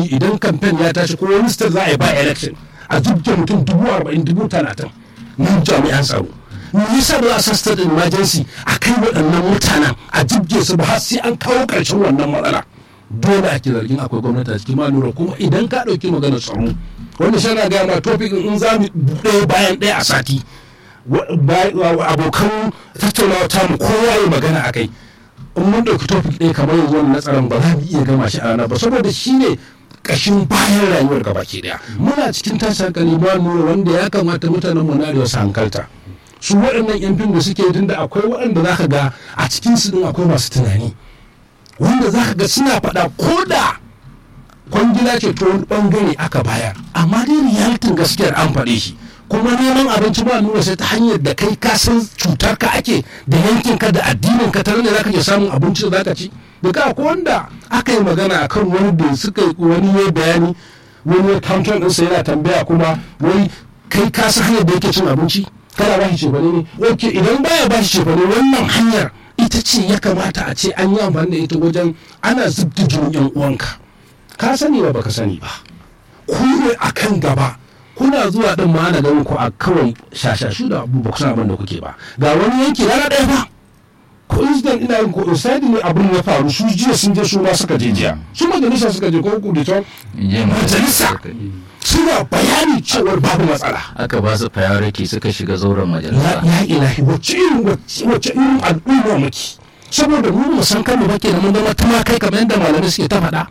idan kamfen ya tashi ko wani state za a yi ba election a jibge mutum dubu arba'in dubu talatin na jami'an tsaro me yasa ba za a sa state emergency a kai waɗannan mutanen a jibge su ba har sai an kawo ƙarshen wannan matsala dole ake zargin akwai gwamnati a cikin ma lura kuma idan ka ɗauki maganar tsaro wanda shi na gaya ma topic in za mu ɗaya bayan ɗaya a sati abokan tattaunawa ta mu kowa ya magana a kai in mun ɗauki topic ɗaya kamar yanzu wani na tsaron ba za mu iya gama shi a rana ba saboda shi ne ƙashin bayan rayuwar gaba ke ɗaya muna cikin tashin hankali ba nuna wanda ya kamata mutanen mu na arewa su hankalta su waɗannan yan fim da suke tunda akwai waɗanda za ka ga a cikin su ɗin akwai masu tunani wanda za ka ga suna faɗa ko da kwangila ce ta wani ɓangare aka bayar amma dai realitin gaskiyar an faɗe shi kuma neman abinci ba nuna sai ta hanyar da kai ka san cutar ka ake da yankin ka da addinin ka tare da zaka je samun abinci da zaka ci da ka ko wanda aka yi magana akan wani da suka wani ya bayani wani ya counter din sa yana tambaya kuma wai kai ka san hanyar da yake cin abinci kana ba shi cefane ne ok idan baya ba shi cefane wannan hanyar ita ce ya kamata a ce an yi amfani da ita wajen ana zubta jinin yan uwanka ka sani ba baka sani ba ku ne akan gaba kuna zuwa din ma ana ganin ku a kawai shashashu da abu ba ku san abin da kuke ba ga wani yanki rana ɗaya ba coincident ina yin coincide ne abin ya faru su jiya sun je su ma suka je jiya su majalisa suka je ko kuditon majalisa suna bayani cewar babu matsala aka ba su priority suka shiga zauren majalisa ya ilahi wacce irin wacce irin al'umma muke saboda mu mu san kanmu ba ke da mun zama tumakai kamar yadda malamai suke ta faɗa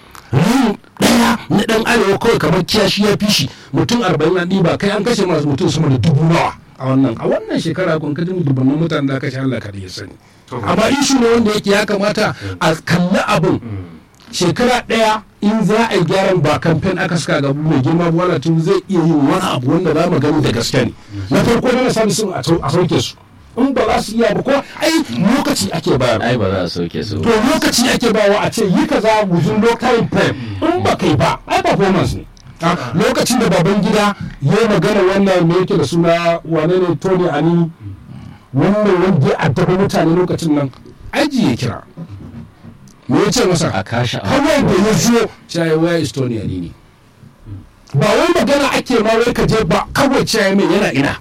ran daya na dan arewa kawai kamar kiyashi ya fi shi mutum arba'in an ɗiba kai an kashe masu mutum sama da dubu nawa a wannan a wannan shekara kun kaji dubbannin mutanen da kashe Allah kada ya sani amma ishu ne wanda yake ya kamata a kalli abin shekara ɗaya in za a yi gyaran ba kamfen aka saka ga mai girma wala tun zai iya yin wani abu wanda za mu gani da gaske ne na farko na sami sun a sauke su in ba za su iya ba ko ai lokaci ake bayar ai ba za a sauke su to lokaci ake bawa a ce yi kaza within low time frame in ba kai ba ai performance ne lokacin da baban gida ya yi magana wannan me yake da suna wane ne tony ani wannan wanda ya addaba mutane lokacin nan aji ya kira me ya ce masa a kashe kawai da ya zo cewa waya is tony ani ne ba wai magana ake ma wai ka je ba kawai cewa mai yana ina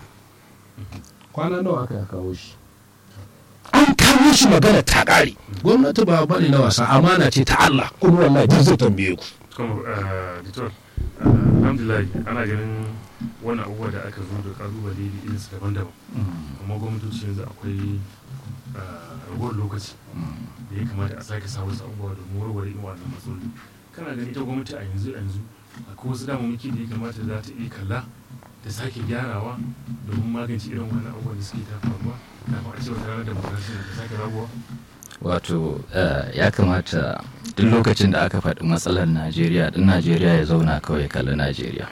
kwana nawa aka ya kawo shi an kawo shi magana ta ƙare gwamnati ba bane na wasa amana ce ta Allah kuma wallahi duk zai tambaye ku kuma ditor alhamdulillah ana ganin wannan abubuwa da aka zo da kalubale da irinsu daban-daban amma gwamnatoci yanzu akwai ragowar lokaci da ya kamata a sake sa wasu abubuwa domin warware irin wannan matsaloli kana ganin ita gwamnati a yanzu yanzu akwai wasu damammaki da ya kamata za ta iya kalla da sake gyarawa domin magance irin wannan abubuwan da suke ta faruwa kafin a ce wata ranar demokrasiya ta sake rabuwa wato ya kamata duk lokacin da aka faɗi matsalar najeriya ɗin najeriya ya zauna kawai kalli najeriya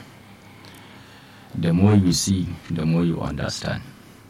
the more you see the more you understand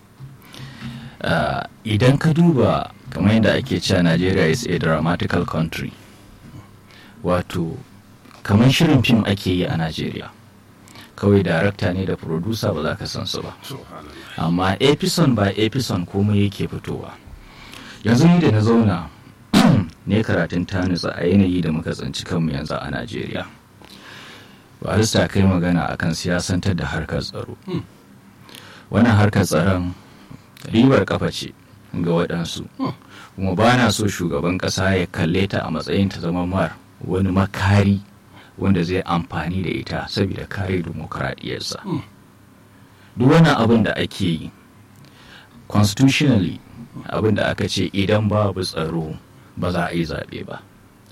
uh, idan ka duba kamar yadda ake cewa najeriya is a dramatical country wato kamar shirin fim ake yi a najeriya kawai darakta ne da producer ba za ka san su ba amma epison ba epison komai yake fitowa yanzu ni da na zauna ne karatun tanisa a yanayi da muka tsinci kanmu yanzu a najeriya barista kai magana akan siyasantar da harkar tsaro wannan harkar tsaron ribar kafa ce ga waɗansu kuma ba na so shugaban ƙasa ya kalle ta a matsayin ta zama mar wani makari wanda zai amfani da ita saboda kare dimokuraɗiyarsa duk wani abin da ake yi constitutionally abin da aka ce idan babu tsaro ba za a yi zaɓe ba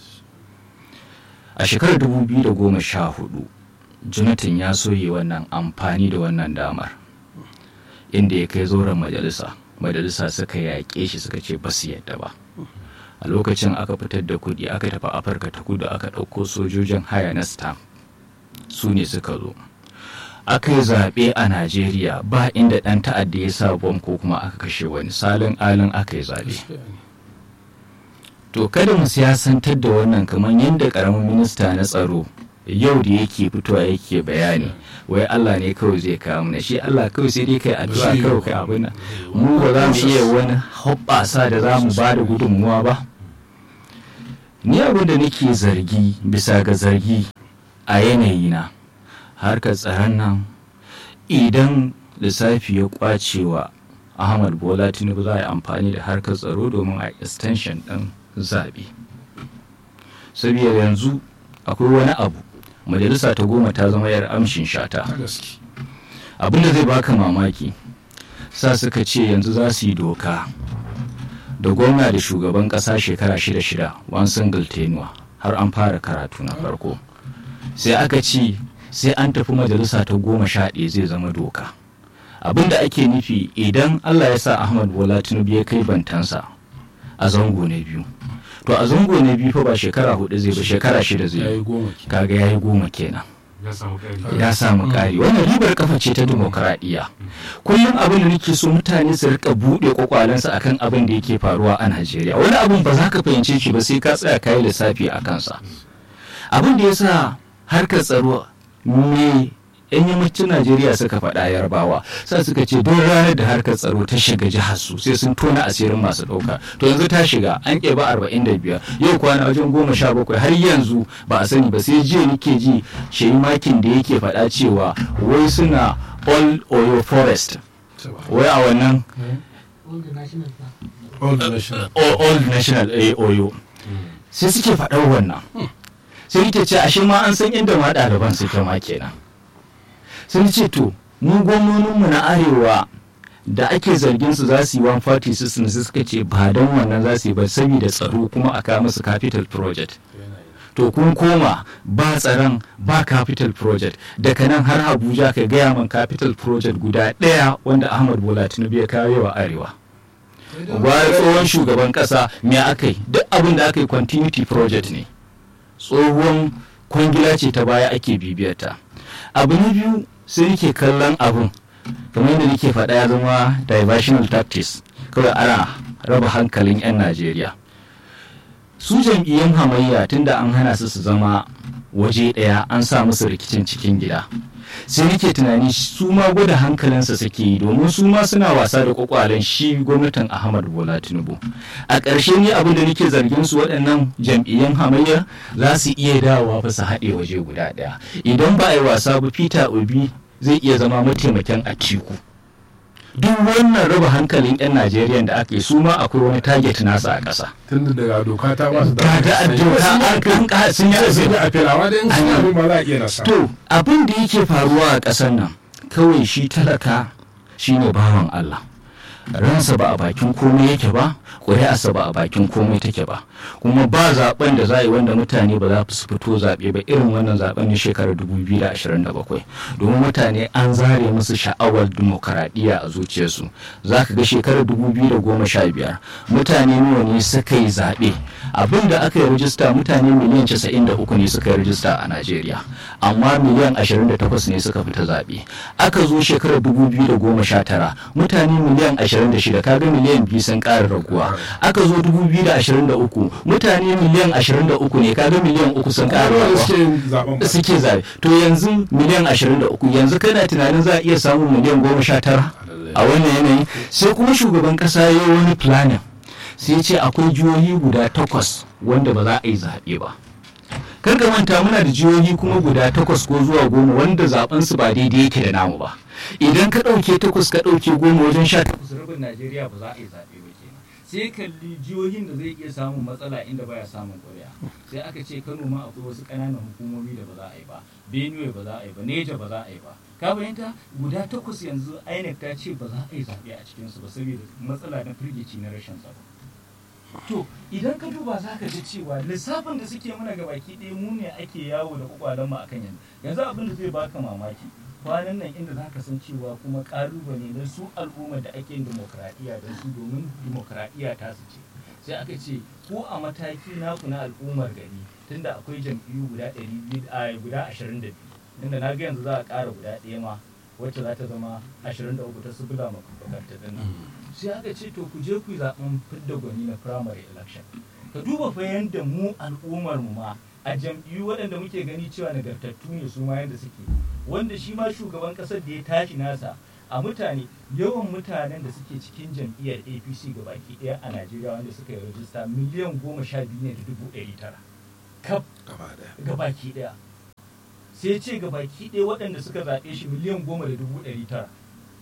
a shekarar 2014 jonathan ya soye wannan amfani da wannan damar inda ya kai zoren majalisa majalisa suka yaƙe shi suka ce ba su yadda ba a lokacin aka fitar da kuɗi aka tafi afirka ta kudu aka ɗauko sojojin haya na stamp su ne suka zo aka yi zaɓe a najeriya ba inda ɗan ta'adda ya sa bom ko kuma aka kashe wani salin alin aka yi zaɓe to kada mu siyasantar da wannan kamar yadda ƙaramin minista na tsaro yau da yake fitowa yake bayani wai Allah ne kawai zai kawo mana shi Allah kawai sai dai kai addu'a kawai kai abin nan mu ba za mu iya wani hoɓɓasa da za mu ba da gudunmuwa ba ni abin da nake zargi bisa ga zargi a yanayi na harkar tsaron nan idan lissafi ya kwacewa ahmad bola tinubu za a yi amfani da harkar tsaro domin a extension ɗin zaɓe saboda yanzu akwai wani abu majalisa ta goma ta zama yar amshin shata ta gaske abinda zai baka mamaki sa suka ce yanzu za su yi doka da gwamna da shugaban kasa shekara shida shida one single tenuwa har an fara karatu na farko sai aka ce sai an tafi majalisa ta goma sha ɗaya zai zama doka abinda ake nufi idan allah ya sa ahmad bola tinubu ya kai bantansa a zango na biyu to a zango na biyu fa ba shekara hudu zai ba shekara shida zai ya yi yi goma ke kaga ya yi goma kenan ya samu ƙari ya samu ƙari wannan ribar kafa ce ta dimokuraɗiyya kullum abin da nake so mutane su rika buɗe kwakwalensu akan abin da yake faruwa a najeriya wani abin ba za ka fahimce shi ba sai ka tsaya kayi lissafi a kansa abin da ya sa harkar tsaro me yan yammacin najeriya suka faɗa yarbawa sa suka ce don ranar da harkar tsaro ta shiga jihar su sai sun tona asirin masu ɗauka to yanzu ta shiga an ƙeba arba'in da biyar yau kwana wajen goma sha bakwai har yanzu ba a sani ba sai jiya nake ji shayi makin da yake faɗa cewa wai suna all oyo forest wai a wannan all the national park. old national o- old national eh, oyo sai suke faɗar wannan sai nake ce ashe ma an san inda ma ɗaliban suke ma kenan sun ce to mu gwamnoninmu na arewa da ake zargin su za su yi 140 system sai suka ce ba don wannan za su yi ba saboda tsaro kuma a kawo musu capital project to kun koma ba tsaron ba capital project daga nan har abuja ka gaya man capital project guda ɗaya wanda ahmad bola tinubu ya kawo wa arewa gwara tsohon shugaban kasa me aka yi duk abin da aka yi continuity project ne tsohon kwangila ce ta baya ake bibiyarta abu na biyu sai nake kallon abin kamar yadda nake faɗa ya zama diversional tactics kawai ana raba hankalin 'yan najeriya su jam'iyyun hamayya tunda an hana su su zama waje ɗaya an sa musu rikicin cikin gida sai nake tunani su ma gwada hankalinsa suke yi domin su ma suna wasa da kwakwalen shi gwamnatin ahmad bola tinubu a ƙarshe ni abin da nake zargin su waɗannan jam'iyyun hamayya za su iya dawowa fa su haɗe waje guda ɗaya idan ba a yi wasa ba peter obi zai iya zama mataimakin atiku duk wannan raba hankalin 'yan najeriya da aka yi su ma akwai wani target nasa a ƙasa tun da daga doka ta ba su da Ga da doka an kan ka- sun yi sun yi azumi. a filawa da yin sun yi abin ba za a iya nasa To abin da yake faruwa a ƙasar nan kawai shi talaka shine bawan Allah. Ransa ba a bakin komai yake ba, ƙuri'arsa ba a bakin komai take ba. Kuma ba zaben da za a yi wanda mutane ba za su fito zaɓe ba irin wannan zaben na shekarar 2027. Domin mutane an zare musu sha'awar dimokuraɗiyya a zuciyarsu. Za ka ga shekarar 2015 mutane nawa ne suka yi zaɓe. Abin da aka yi rajista mutane miliyan 93 ne suka yi rajista a Najeriya. amma miliyan 28 ne suka fita zaɓe aka zo shekarar 2019 mutane miliyan 26 kaga miliyan biyu sun ƙara raguwa aka zo 2023 mutane miliyan 23 ne kaga miliyan uku sun ƙara ƙaruwa da raguwa suke yin zaben ba suke zaɓe to yanzu miliyan 23 yanzu kana tunanin za a iya samun miliyan 19 a wannan yanayi sai kuma shugaban ƙasa ya yi wani planning sai ya ce akwai jihohi guda takwas wanda ba za a yi zaɓe ba kar ka manta muna da jihohi kuma guda takwas ko zuwa goma wanda zaben su ba daidai yake da namu ba idan ka ɗauke takwas ka ɗauke goma wajen sha takwas rabin najeriya ba za a yi zaɓe ba kenan sai kalli jihohin da zai iya samun matsala inda baya samun ƙuri'a sai aka ce kano ma akwai wasu ƙananan hukumomi da ba za a yi ba benue ba za a yi ba neja ba za a yi ba ka fahimta guda takwas yanzu inec ta ce ba za a yi zaɓe a cikinsu ba saboda matsala na firgici na rashin tsaro to idan ka duba za ka ji cewa lissafin da suke mana ga baki ɗaya mu ne ake yawo da kwakwalen mu akan yanzu yanzu abin da zai baka mamaki kwanan nan inda za ka san cewa kuma ƙalubale na su al'ummar da ake yin dimokuraɗiyya da su domin dimokuraɗiyya ta su ce sai aka ce ko a mataki naku na al'ummar gari tunda akwai jam'iyyu guda ɗari biyu a guda ashirin da biyu tunda na ga yanzu za a ƙara guda ɗaya ma wacce za ta zama ashirin da uku ta subula makabarta ɗin nan sai aka ce to ku je ku yi zaben fidda gwani na primary election ka duba fa yanda mu al'ummar mu ma a jam'iyyu waɗanda muke gani cewa nagartattu ne su ma yanda suke wanda shi ma shugaban ƙasar da ya tashi nasa a mutane yawan mutanen da suke cikin jam'iyyar apc ga baki ɗaya a najeriya wanda suka yi rajista miliyan goma sha biyu ne da dubu ɗari tara kaf gaba daya ga baki ɗaya sai ya ce ga baki ɗaya waɗanda suka zaɓe shi miliyan goma da dubu ɗari tara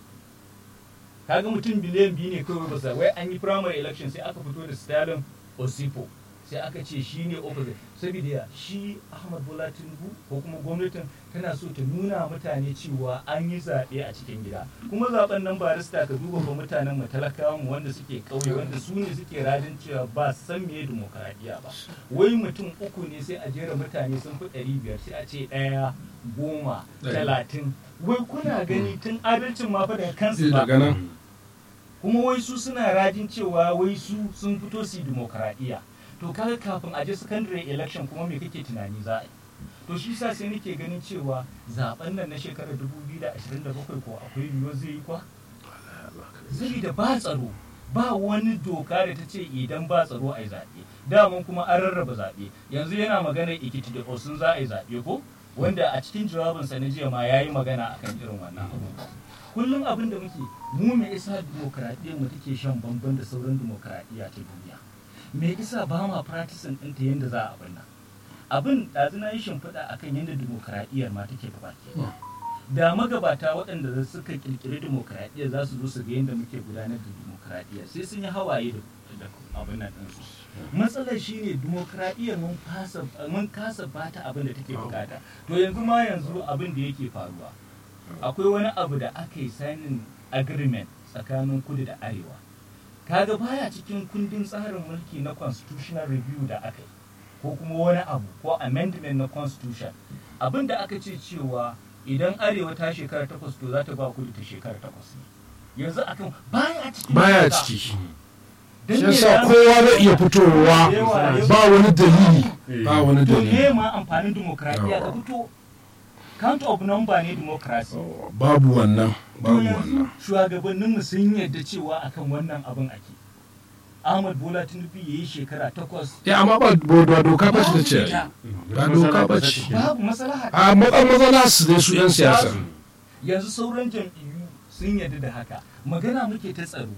kaga mutum biliyan biyu ne kawai ba sa wai an yi primary election sai aka fito da stalin osipo sai aka ce shi ne opposite saboda ya shi ahmad bola tinubu ko kuma gwamnatin tana so ta nuna mutane cewa an yi zaɓe a cikin gida kuma zaɓen nan barista ka duba ba mutanen mu talakawan mu wanda suke ƙauye wanda su ne suke radin cewa ba su san me demokaradiyya ba wai mutum uku ne sai a jera mutane sun fi ɗari biyar sai a ce ɗaya goma talatin wai kuna gani tun adalcin ma fa daga kansu ba daga nan kuma wai su suna rajin cewa wai su sun fito su yi demokaradiyya to kaga kafin a je secondary election kuma me kake tunani za a yi to shi sa sai nake ganin cewa zaben nan na shekarar 2027 ko akwai yiwuwar zai yi kwa zai da ba tsaro ba wani doka da ta ce idan ba tsaro a yi zaɓe daman kuma an rarraba zaɓe yanzu yana magana ikiti da osun za a yi zaɓe ko wanda a cikin jawabinsa na jiya ma ya yi magana akan irin wannan abu kullum abin da muke mu me isa dimokuraɗiyyar mu take shan bamban da sauran dimokuraɗiyya ta duniya me isa ba ma practicing ɗinta yadda za a abin nan abin ɗazu na yi shimfiɗa akan yadda dimokuraɗiyyar ma take gaba ke da magabata waɗanda suka ƙirƙiri dimokuraɗiyya za su zo su ga yadda muke gudanar da dimokuraɗiyya sai sun yi hawaye da abin nan ɗinsu matsalar shine dimokuraɗiyyar mun kasa mun kasa bata abin da take bukata to yanzu ma yanzu abin da yake faruwa akwai wani abu da aka yi signing agreement tsakanin kudu da arewa kaga baya cikin kundin tsarin mulki na constitutional review da aka yi ko kuma wani abu ko amendment na constitution abin da aka ce cewa idan arewa ta shekara takwas to za ta ba kudu ta shekara takwas ne yanzu akan baya cikin baya doka. ciki Dan shi me yasa za- kowa zai iya fitowa ba wani dalili ba wani to dalili me ma amfanin demokradiyya ka fito count of number ne democracy babu wannan to babu yanzu wannan shugabanninmu sun yarda cewa akan wannan abin ake ahmad bola tinubu ya yi shekara takwas ya amma ba ba doka ba babu ce ce ita, ba doka ba ce babu maslaha a matsan matsala su ne su yan siyasa yanzu sauran jam'iyyu sun yarda da haka magana muke ta tsaro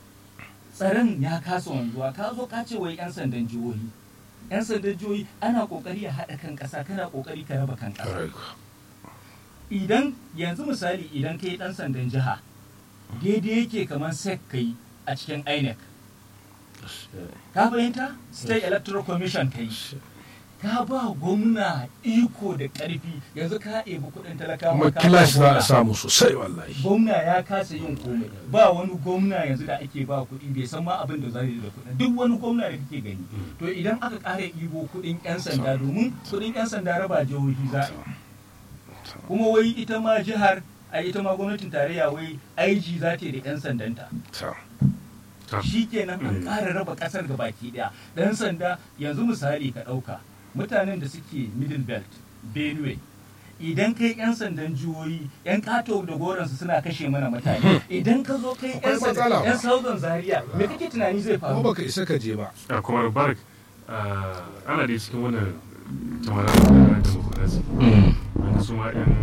tsaron ya kasa wanzuwa ka zo ka ce wai yan sandan jihohi yan sandan jihohi ana kokari a haɗa kan ƙasa kana kokari ka raba kan ƙasa idan yanzu misali idan ka yi ɗan sandan jiha daidai yake kamar sec ka yi a cikin inec ka fahimta state electoral commission ka yi ka ba gwamna iko da ƙarfi yanzu ka ebi kuɗin talakawa kuma ka ba kilashi za a gwamna. samu sosai wallahi gwamna ya kasa yin komai ba wani gwamna yanzu da ake ba kuɗi bai san ma abin da zai yi da kuɗi duk wani gwamna da kake gani to idan aka ƙara ibo kuɗin 'yan sanda domin kuɗin 'yan sanda raba jihohi za a yi kuma wai ita ma jihar a ita ma gwamnatin tarayya wai IG za ta yi da 'yan sandanta Ta. shi kenan an Mm. ƙara raba ƙasar ga baki ɗaya ɗan sanda yanzu misali ka ɗauka mutanen da suke middle belt benue idan kai 'yan sandan jihohi 'yan kato da goransu suna kashe mana mutane idan ka zo kai 'yan Akwai matsala sandan ba. 'yan southern zaria me kake tunani zai kuma faru baka isa ka je ba a kuma barak ana da cikin wannan jama'a da demokrasi wanda su ma yan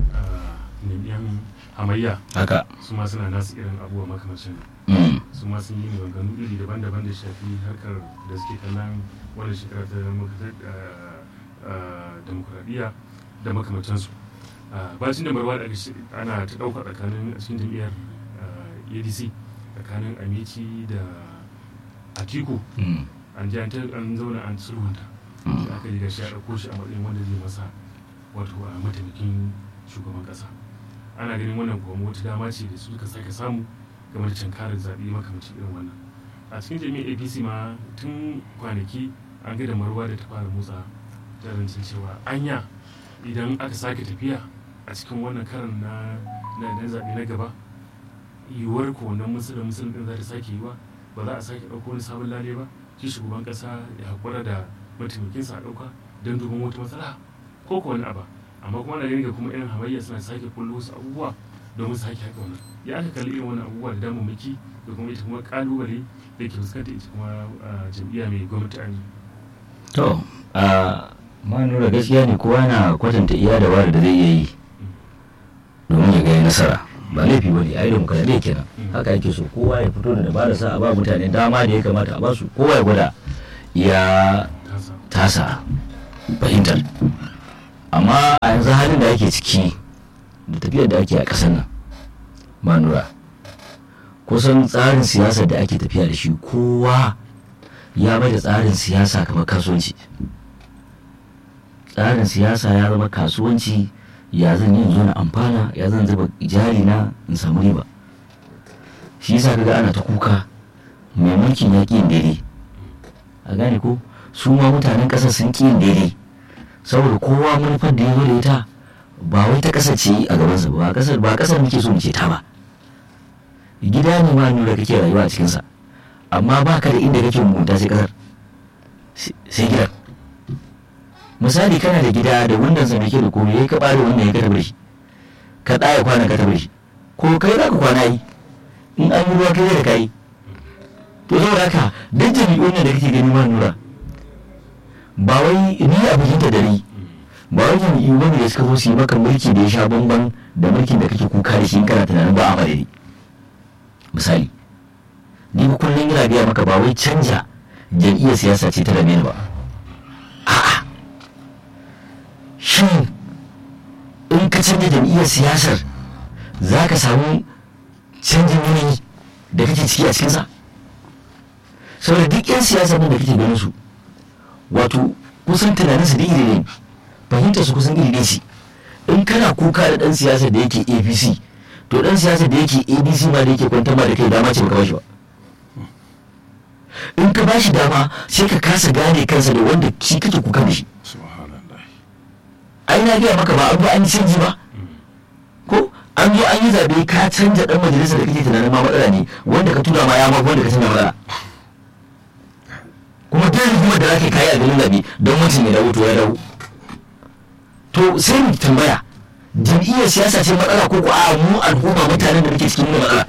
yan hamayya haka su ma suna nasu irin abubuwa makamancin Mm. su ma sun yi maganganu iri daban-daban da shafi harkar da suke kallon wannan shekara ta demokuraɗiyya da makamantansu bacin da marwa da aka shi- ana ta ɗauka tsakanin a cikin jam'iyyar ah, adc tsakanin amici da atiku Mm. an ji an ta- an zauna an sulhunta Mm. sai aka yi gashi a ɗauko shi a matsayin wanda zai masa wato a mataimakin shugaban ƙasa ana ganin wannan kuma wata dama ce da suka sake samu game da cankarar zaɓe makamancin irin wannan a cikin jami'ar apc ma tun kwanaki an ga da marwa da ta fara motsa ta zancen cewa anya idan aka sake tafiya a cikin wannan karan na na na zaɓe na gaba yiwuwar ko wannan musulun musulun ɗin za ta sake yiwa ba za a sake ɗauko wani sabon lale ba shi shugaban ƙasa ya haƙura da mataimakinsa a ɗauka don domin wata matsala ko ko wani abu amma kuma na ganin ga kuma irin hamayya suna sake kullo wasu abubuwa domin su sake haka wannan ya aka kalli irin wannan abubuwa da damammaki da kuma ita kuma kalubale da ke fuskanta ita kuma ah, jam'iyya mai gwamnati a yanzu to a ma nura gaskiya ne kowa na kwatanta iya da da zai iya yi domin ya ga ya nasara ba laifi ba ne a yi demokradiyya kenan haka yake so kowa ya fito da dabara sa a ba mutane dama da ya kamata a basu kowa ya gwada ya tasa tasa fahimtar amma a yanzu halin da ake ciki da tafiyar da ake a ƙasar nan manura kusan tsarin siyasar da ake tafiya da shi kowa ya bai da tsarin siyasa kamar kasuwanci tsarin siyasa ya zama kasuwanci ya zan yi zo na amfana ya zan zuba jari na in samu riba shi yasa kaga ana ta kuka mai mulkin ya ƙi yin daidai a gane ko su ma mutanen ƙasar sun ƙi yin daidai saboda kowa manufar da ya zo da ita ba wai ta ƙasar ce a gabansa ba ƙasar ba ƙasar muke so muke ta ba gida ne ma nuna kake rayuwa a cikinsa amma ba ka da inda kake mugunta sai ƙasar sai gidan misali kana da gida da wundan sa ke da komai yayi ka bare wannan ya ka tabbata shi ka ɗaya kwana ka tabbata shi ko kai za ka kwana yi in an yi ruwa kai da kai to saboda haka duk jami'un da kake gani ma nura ba wai ni a bikin ta dare ba wai jami'u bane da suka zo su yi maka mulki da ya sha bamban da mulkin da kake kuka da shi in kana tunanin ba a madadi misali ni ba kullum yana gaya maka ba wai canja jam'iyyar siyasa ce ta da ba a'a shin in ka canja jam'iyyar siyasar za ka samu canjin yanayi da kake ciki a cikinsa saboda duk 'yan siyasa nan da kake ganin su wato kusan tunanin su da iri ne fahimtar su kusan iri ne shi in kana kuka da dan siyasa da yake apc to dan siyasa da yake adc ma da yake kwantar ma da kai dama ce baka bashi ba in ka bashi dama sai ka kasa gane kansa da wanda shi kake kuka da shi ai na gaya maka ba an zo an yi canji ba ko an zo an yi zabe ka canja dan majalisa da kake tunanin ma matsala ne wanda ka tura ma ya ma wanda ka canja matsala kuma duk rigimar da zaka kai a garin zabe don mutum ya dawo to ya dawo to sai mu tambaya jam'iyyar siyasa ce matsala ko ko a mu al'umma mutanen da muke cikin matsala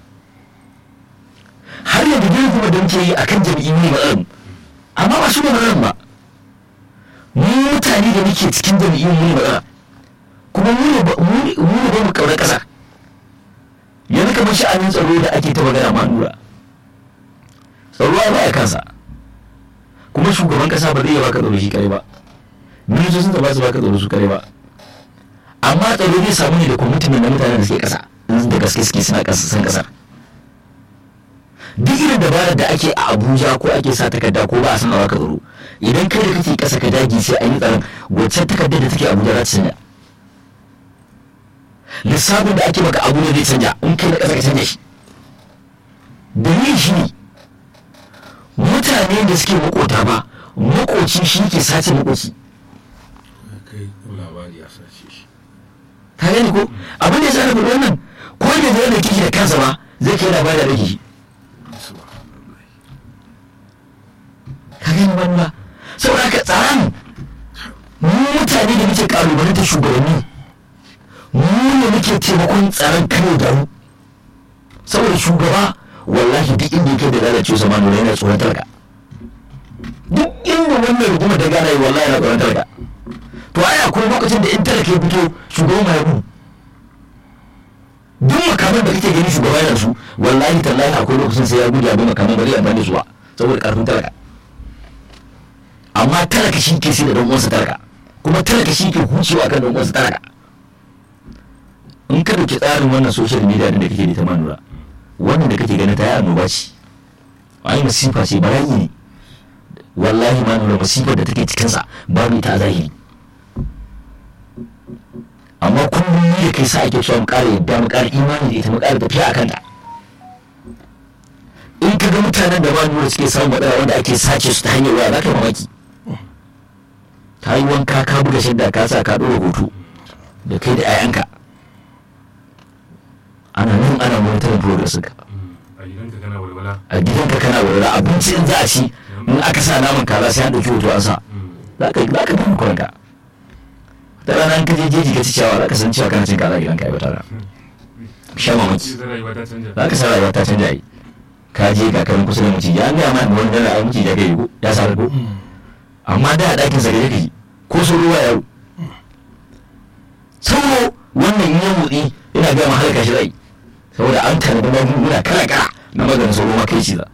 har yanzu duk rigimar da muke yi akan jam'iyyu ne matsalar mu amma ba su ne matsalar ba mu mutane da muke cikin jam'iyyun mu ne matsala kuma mu ne ba mu kaunar ƙasa yanzu kamar sha'anin tsaro da ake ta magana ma nura tsaro ya baya kansa kuma shugaban kasa ba zai iya baka tsaro shi kare ba ministocin ba su baka tsaro su kare ba amma tsaro zai samu ne da kwamitin na mutanen da suke kasa da gaske suke suna kasa san kasar duk irin dabarar da ake a abuja ko ake sa takarda ko ba a san a baka tsaro idan kai da kake kasa ka dagi sai an yi tsaron wacce takardar da take abuja za ta canja lissafin da ake maka abuja zai canja in kai da kasa ka canja shi dalilin shi ne mutane da suke makota ba makoci shi ke sace makoci ka gani ko abin da ya sa na faɗi wannan ko da zai da kishi da kansa ba zai kai labari da kishi ka gani wani ba saboda haka tsaron mu mutane da muke kalubalantar shugabanni mu ne muke taimakon tsaron kano da mu saboda shugaba wallahi duk inda yake da lalace sa manu yana tsoron talaka duk inda wannan rigima da gana yi wallahi yana tsoron talaka to ai akwai lokacin da in talaka ya fito shugaban ma ya gudu duk makaman da kake gani shugaba yana su wallahi tallahi akwai lokacin sai ya gudu ya bi makaman ba zai amfani da su ba saboda karfin talaka amma talaka shi ke sai da dan uwansa talaka kuma talaka shi ke hucewa kan dan uwansa talaka in ka dauki tsarin wannan social media da kake da ta manura wannan da kake ganin ta yi annoba ce ai masifa ce bala'i ne wallahi ma nuna masifar da take cikinsa babu ita a zahiri amma kullum ni da kai sa ake cewa mu ƙara yadda mu ƙara imani da ita mu ƙara tafiya a kanta in ka ga mutanen da ba nuna suke samun matsala wanda ake sace su ta hanyar waya za ka yi mamaki ta yi wanka ka buga shadda ka sa ka ɗora hoto da kai da 'ya'yanka ana nan ana monitor progress ka a gidanka kana walwala a gidanka kana walwala abinci in za a ci in aka sa naman kaza sai an ɗauki hoto an sa za ka za ka tafi kwanka ta rana in ka je jeji ka ci ciyawa za ka san cewa kana cin kaza a gidanka ai wata rana sha mamaki ita rayuwa ta canja za ka san rayuwa ta canja yi ka je ga karin kusa da maciji an gaya ma wani dala ai maciji ya kai ko ya sa ko amma da a ɗakin sa gaje ka yi ko so ruwa yaro sauro wannan yin motsi ina gaya ma halaka shi zai saboda an tanadi magunguna kala kala na maganin sauro ma kai ciza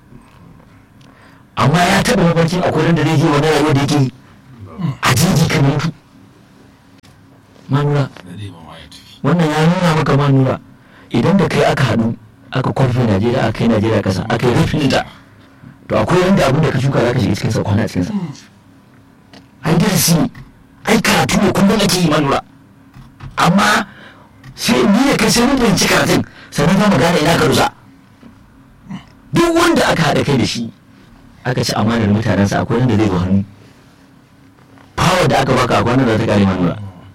amma ya taɓa mafarkin akwai da zai je wani rayuwa da yake yi a jeji kan mutu manura da dai ba ma ya tafi wannan ya nuna maka manura idan da kai aka haɗu aka kwafi najeriya aka kai najeriya ƙasa aka yi rufin ta to akwai wanda abin da ka shuka za ka shiga cikinsa kwana a cikinsa ai darasi ne ai karatu ne kullum ake yi manura amma sai ni da kai sai mun fahimci karatun sannan za mu gane ina ka rusa duk wanda aka haɗa kai da shi aka ci amanar mutanensa akwai wanda zai zo hannu power da aka baka akwai wanda za ta kare manura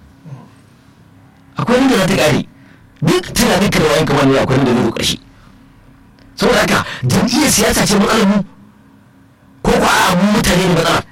akwai wanda za ta kare duk tunanin ka da wayan kamar ne akwai wanda zai zo ƙarshe saboda haka jam'iyyar siyasa ce matsalar mu ko ko a mu mutane ne matsalar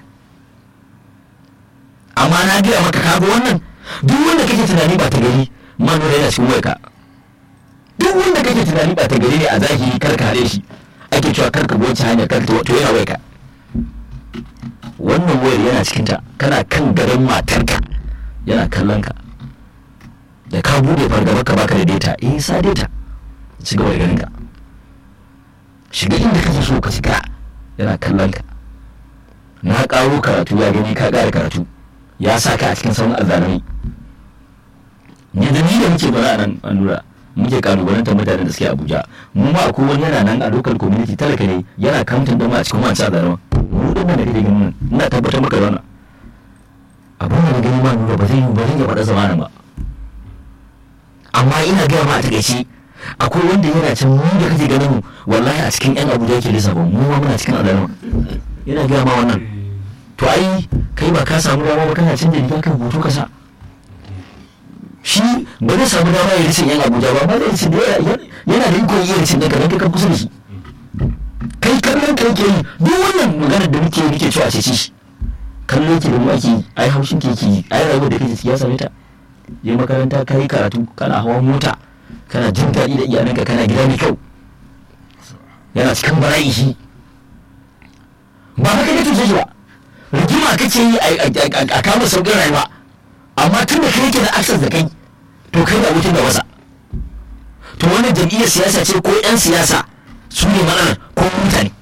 amma na gaya maka kago wannan duk wanda kake tunani ba ta gari manura yana cikin wayarka duk wanda kake tunani ba ta gari ne a zahiri kar ka hare shi ake cewa kar ka bi wancan hanyar kar to yana wayarka wannan wayar yana cikinta kana kan gadon matarka yana kallon ka da ka bude fargaba ka baka da data eh sa data ci gaba da ganin ka shiga inda kake so ka shiga yana kallon ka na karo karatu ya gani ka ƙara karatu ya sa ka a cikin sauran azzalami ne da ni da muke bara a nan an lura muke kalubalantar mutanen da suke abuja mu ma akwai wani yana nan a local community talaka ne yana kamtin da mu a cikin wancan azzalama mu din nan da kake ganin nan ina tabbatar maka da wannan abin da na gani ma nura ba zai yi ba zai iya faɗa zamanin ba amma ina gaya ma a takaice akwai wanda yana can mu da kake ganin mu wallahi a cikin yan abuja yake lissafin mu ma muna cikin azzalama yana gaya ma wannan to ai kai ba ka samu dama ba kana canja riga kan hoto ka sa shi ba zai samu dama ya risin yan abuja ba ba zai risin yana da ikon iya risin ɗanka don kai kusa da shi kai kallon ka yake yi duk wannan maganar da muke muke cewa a cece shi kallo yake da mu ake yi ai haushin ke yake yi ai rayuwar da kake ciki ya same ta je makaranta ka yi karatu kana hawan mota kana jin daɗi da iyalanka kana gida mai kyau yana cikin bala'i shi ba haka ne tuce shi ba rigima kake yi a kama sauƙin rayuwa amma tun da kai yake da access da kai to kai da abokin da wasa to wannan jam'iyyar siyasa ce ko 'yan siyasa su ne matsalar ko mutane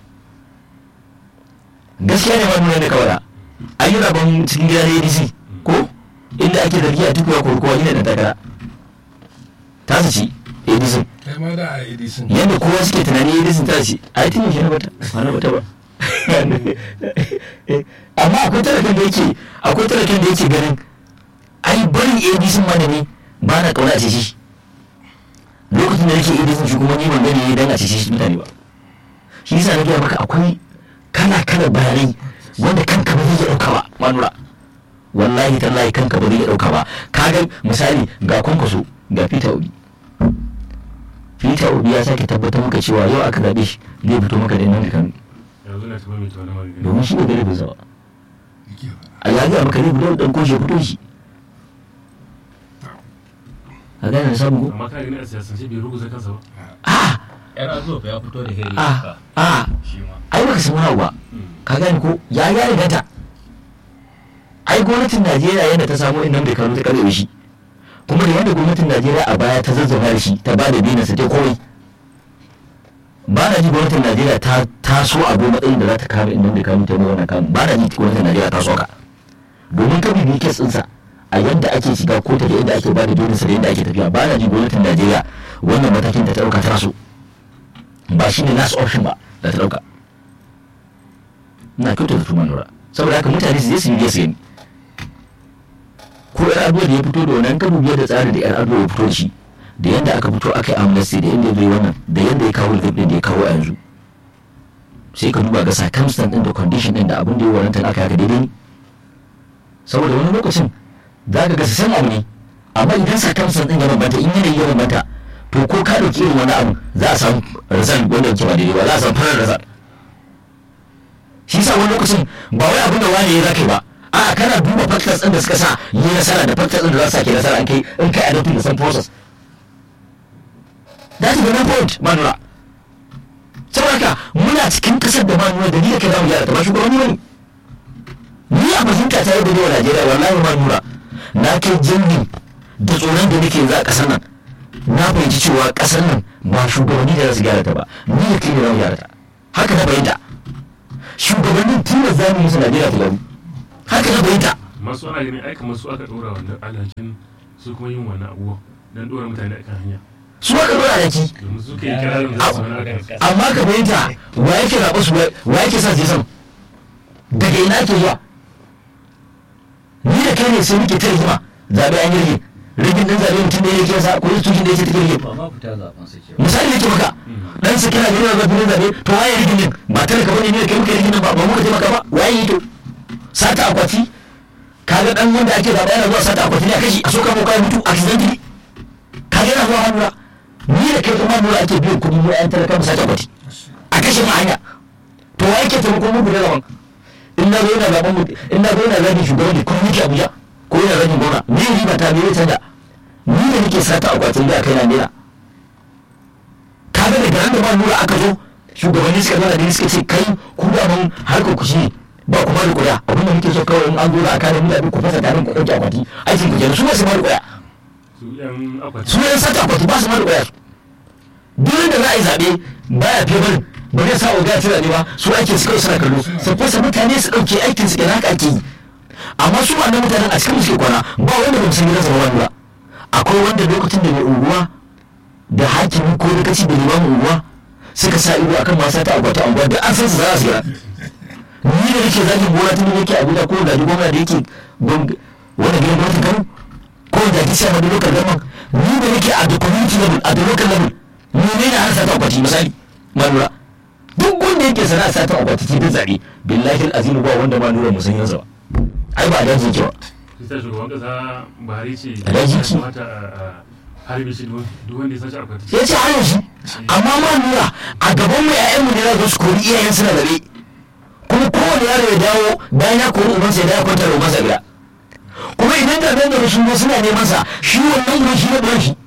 gaskiya ne ma nuna da kawai an yi rabon cikin gida na adc ko inda ake zargi a tukuwa ko kowa ina da takara ta su ci adc kai ma da a edison yadda kowa suke tunani adc ta ci a yi tun shi na bata ba na bata ba amma akwai talakan da yake akwai talakan da yake ganin ai barin adc ma da ne ba na kauna a ce shi lokacin da nake adc shi kuma ni ban gani dan a ce shi mutane ba shi yasa na gaya maka akwai kala kala bayanai wanda kanka ba zai iya ɗauka ba manura wallahi tallahi kanka ba zai iya ɗauka ba kaga misali ga kwankwaso ga peter obi peter obi ya sake tabbatar maka cewa yau aka zaɓe shi zai fito maka da nan da kanu yanzu na taɓa mai tauna magana domin shi ne galibin zawa a ya gaya maka zai fito da ɗan koshe fito shi a gane na samu ko amma ka gani a siyasance bai ruguza kansa ba a yar azuwa ya fito da heri a a shi ma ai baka san wani abu ba ka gane ko ya ya riga ta ai gwamnatin najeriya yadda ta samu inda bai kano ta karbe shi kuma da yadda gwamnatin najeriya a baya ta zazzauna da shi ta ba da binansa ta komai ba na ji gwamnatin najeriya ta taso abu matsayin da za ta kama inda bai kano ta yi wannan kamun ba na ji gwamnatin najeriya ta so ka domin ka bibi kes ɗinsa a yadda ake shiga kotu da yadda ake ba da binansa da yadda ake tafiya ba na ji gwamnatin najeriya wannan matakin da ta ɗauka ta so ba shi ne last option ba da ta ɗauka na kyauta da tuman lura saboda haka mutane su je su yi su gani ko yar abuwa da ya fito da wannan kan biyar da tsarin da yar abuwa ya fito da shi da yadda aka fito aka yi amnesty da yadda ya zo wannan da yadda ya kawo rigib din da ya kawo a yanzu sai ka duba ga circumstance din da condition din da abin da ya waranta aka yaka daidai ne saboda wani lokacin za ka ga su san abu ne amma idan circumstance din ya bambanta in yanayi ya bambanta to ko ka dauki irin wani abu za a samu result wanda yake ba daidai ba za a samu farar result shi sa wani lokacin ba wai abin da wani ya zaka ba a kana duba factors din da suka sa yi nasara da factors din da za su sake nasara in kai in kai adopting the same process that is the main point manura saboda haka muna cikin kasar da manura da ni da kai zamu gyara ta ba shugabanni bane ni a fahimta ta yadda ne wa Najeriya wallahi manura na kai jirgin da tsoron da nake za a kasar nan na fahimci cewa kasar nan ba shugabanni da za su gyara ta ba ni da kai ne za mu gyara ta haka na fahimta shugabannin tilas za mu yi su Najeriya ta gyaru haka na fahimta masu ana ganin ai kamar su aka ɗora wannan alhakin su kuma yin wannan abubuwan don ɗora mutane akan hanya su aka dora da ki domin su kai kirarin da su wani akan amma ka fahimta wa yake zaɓa su wa yake sa su je sama daga ina ake zuwa ni da kai ne sai muke ta rigima zaɓe an yi rigin rigin ɗin zaɓe mutum da yake sa ko institution da yake take rigin ba ma fita zaben su ke misali yake maka dan su kira gina zaɓe zaɓe to waye rigin din ba talaka bane ne da kai muka rigin nan ba ba muka taimaka ba waye yi to sata akwati kaga dan wanda ake zaɓa yana zuwa sata akwati ne a kashi a soka mu kai mutu accidentally kaga yana zuwa hannura ni da kai kuma nura ake biyan kuɗi mu ƴan talaka mu sata akwati a kashe mu hanya to wa yake taimakon mu guda zaman in na zo yana zaɓen mu in na zo yana zagin shugaban da kuma yake abuja ko yana zagin gona ni riba ta me ya canza ni da nake sata akwatin da kai na nera kaga daga nan da ba nura aka zo shugabanni suka zana da suka ce kai ku da mun harkar ku shi ba ku ba da kuɗa abin da muke so kawai in an zo da aka da mutane ku fasa tarin ku ɗauki akwati aikin ku kenan su ba su ma da kuɗa su yan akwati su yan sata akwati ba su ma da kuɗa duk da za a yi zaɓe baya fiye barin ba zai sa oga tira ne ba su ake su kawai suna kallo su fasa mutane su ɗauke aikin su kenan haka ake yi amma su wannan mutanen a cikin suke kwana ba wanda ba mu san gidansa ba wani ba akwai wanda lokacin da mai unguwa da hakimi ko lokaci da limamin unguwa suka sa ido akan masu ta agwata unguwa da an san su za su gira ni da nake zagin gona tun da yake abuja ko da gwamna da yake gwam- wanda gidan gwamnatin kano ko da ki sai da local government ni da nake a the community level a the local level ni ne na harsa ta akwati misali manura duk wanda yake sana'a sa ta akwati cikin zaɓe billahi azimu ba wanda ma nura musan yansa ba ai ba da yake ba sai shugaban kasa buhari ce A daji ki. mata a harbe shi duk duk wanda ya sace akwati ya ce har yanzu amma ma nura a gaban mu ƴaƴanmu ne za su kori iyayen suna zabe kuma kowane yaro ya dawo bayan ya kori ubansa ya dawo kwanta da ubansa gida kuma idan da nan da sun zo suna neman sa shi wannan uban shi ne ɗan shi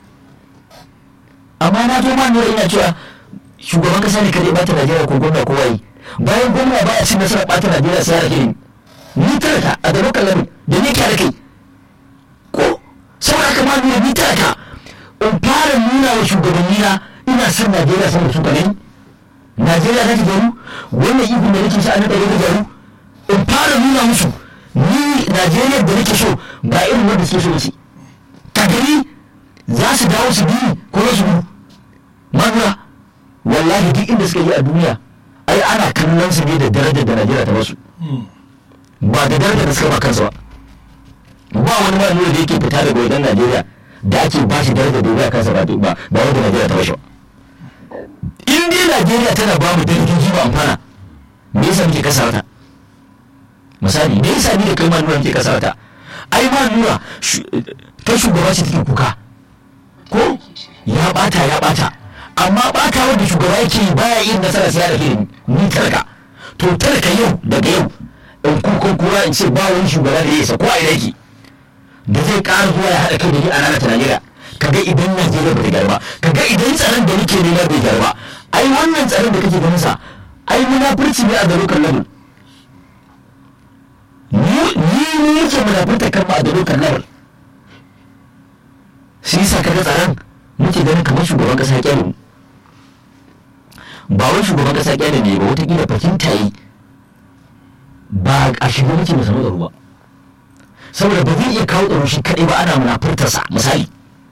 amma na zo ma nura ina cewa shugaban kasa ne kadai bata Najeriya ko gwamna ko waye bayan gwamna ba a cin nasarar bata Najeriya sai ya rake ni ni talaka a da lokacin lamin da ni kyara kai ko saboda haka ma nuna ni talaka in fara nuna wa shugabanni na ina son najeriya sama da su gani najeriya ta gyaru wannan ihun da nake sa na ɗaya ta gyaru in fara nuna musu ni najeriya da nake so ba irin wanda suke so ba ce ka gani za su dawo su bi ko za su gudu manura wallahi duk inda suka yi a duniya ai ana kallon su ne da darajar da najeriya ta basu ba da darajar da suka ba kansu ba ba wani ma nuna da yake fita daga wajen najeriya da ake ba shi daraja domin a kansa ba ba ba wanda najeriya ta bashi ba in dai najeriya tana ba mu darajoji ba amfana me yasa muke kasa wata misali me yasa ni da kai ma nuna muke kasa wata ai ma nuna shu- ta shugaba ce take kuka ko ya bata ya bata amma bata wanda shugaba yake yi baya yin nasara sai ya rake ni talaka to talaka yau daga yau in kukan kura in ce ba wani shugaba da ya isa ko a ina yake da zai ƙara zuwa ya haɗa kai da ni a ranar ta Najeriya kaga idan Najeriya ba ta gyara ba kaga idan tsaron da nake nema bai gyara ba ai wannan tsaron da kake ganin sa ai munafurci ne a da local level ni ni ne yake munafurta kan ma a da local level shi yasa kaga tsaron muke ganin kamar shugaban kasa ya kyale mu ba wai shugaban kasa ya kyale ne ba wata kila fahimta yi ba a shiga muke mu samu tsaro ba saboda ba zai iya kawo tsaro shi kaɗai ba ana munafurtarsa misali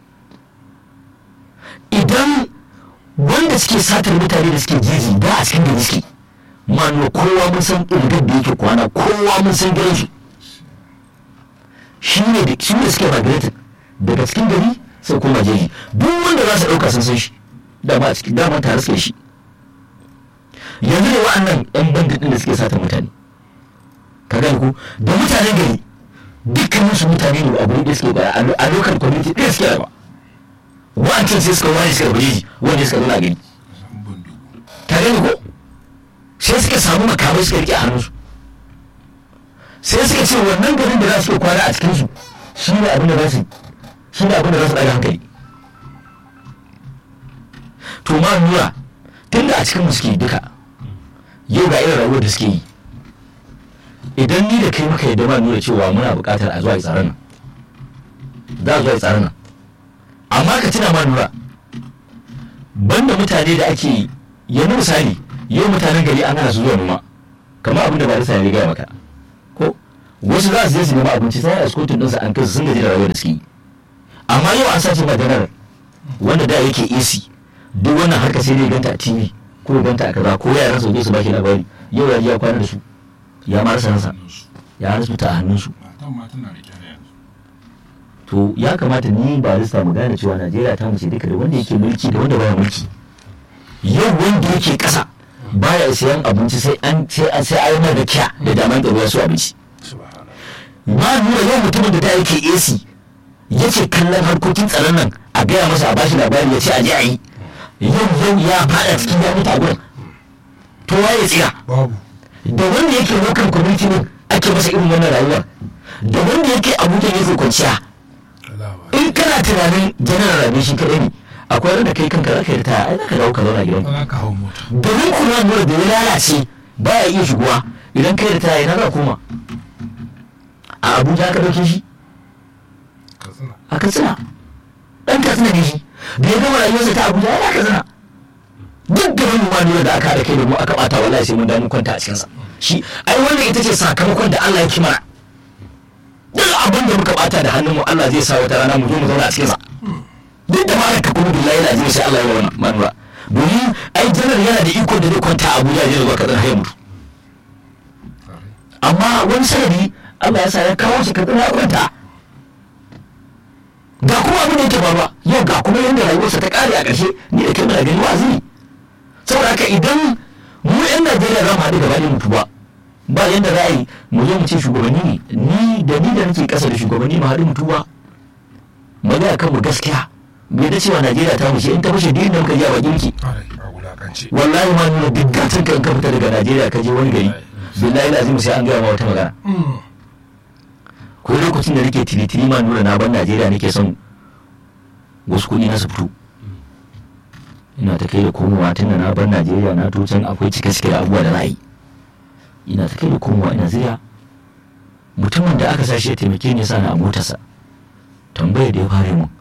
idan wanda suke satar mutane da suke jeji da a cikin gari suke manu kowa mun san irgar da yake kwana kowa mun san gidan shi shi ne da shi ne suke migrated daga cikin gari sai koma jeji duk wanda za su ɗauka sun san shi dama a cikin dama tare suke shi yanzu ne wa'annan yan bandit ɗin da suke satar mutane ka gani ko da mutanen gari dukkanin su mutane ne a guri da suke bara a local community ɗaya suke raba wancan sai suka wani suka bari wanda suka nuna gani ka gani ko sai suka samu makamai suka rike a hannunsu sai suka ce wannan garin da za su kwana a cikinsu shi ne abin da za su shi ne abin da za su ɗaga hankali to ma nura tun da a cikin mu suke duka yau ga irin rayuwar da suke yi idan ni da kai muka yadda ma nuna cewa muna buƙatar a zuwa yi tsaron nan za a zuwa yi tsaron nan amma ka tuna ma nura banda mutane da ake yanzu misali yau mutanen gari an hana su zuwa noma kamar abin da ba da ya gaya maka ko wasu za su je su nema abinci sai a skotin ɗinsa an kai su sun gaji da rayuwar da suke yi amma yau an sace madarar wanda da yake AC duk wannan harka sai dai ganta a TV ko ya ganta a kaza ko yaran su je su bashi labari yau ya ji ya kwana da su ya ma rasa ransa ya rasu ta a hannunsu matan ma tana rike da yanzu to ya kamata ni ba rista mu gane cewa Najeriya ta mace duka da wanda yake mulki da wanda baya mulki yau wanda yake kasa baya siyan abinci sai an sai an sai ayi mai da kya da daman tsaro ya so abinci subhanallah ma nuna yau mutumin da da yake AC yace kallon harkokin tsaron nan a gaya masa a bashi labari ya ce a je a yi yau yau ya fada cikin ya mutu a gurin to waye tsira babu da wanda yake local community ne ake masa irin wannan rayuwar da wanda yake abuja yake kwanciya Allah ba in kana tunanin janar rabe shi kadai ne akwai wanda kai kanka za ka yi ta ai za ka dawo ka zauna gidan ba za ka hau mota domin kuma nuna da ya lalace baya iya shigowa idan kai da ta yana za koma a abuja ka dauke shi ka tsina a katsina dan katsina ne shi da ya gama rayuwarsa ta abuja yana katsina duk da wani ma nuna da aka da kai da mu aka bata wallahi sai mun damu kwanta a cikinsa shi ai wannan ita ce sakamakon da Allah ya kimara duk abin da muka bata da hannunmu Allah zai sa wata rana mu zo mu zauna a cikinsa duk da mara ka kuma billahi na zai sai Allah ya wannan manura domin ai janar yana da iko da zai kwanta a Abuja ya zuwa kadan har ya mutu amma wani sanadi Allah ya sa ya kawo shi kadan ya kwanta ga kuma abin da yake faruwa yau ga kuma yadda rayuwarsa ta kare a ƙarshe ni da kai muna gani wa'azi ne saboda haka idan mu yan Najeriya za mu haɗu gaba ɗaya mutu ba ba yadda za a yi mu zo mu ce shugabanni ne ni da ni da nake ƙasa da shugabanni mu haɗu mutu ba mu ga kan mu gaskiya mu yadda cewa Najeriya ta mushe in ta mushe duk inda muka je a bakin ki ƙwarai a wulakance wallahi ma nuna duk gatan ka in ka fita daga Najeriya ka je wani gari billahi lazim sai an gaya ma wata magana ko lokacin da nake tiri-tiri ma nuna na ban Najeriya nake son wasu kuɗi na su fito ina ta kai da komowa tun da na bar Najeriya na to can akwai cike-cike da abubuwa da na yi ina ta kai da komowa ina zira mutumin da aka sashi ya taimake ni sa na a motarsa tambayar da ya fara mun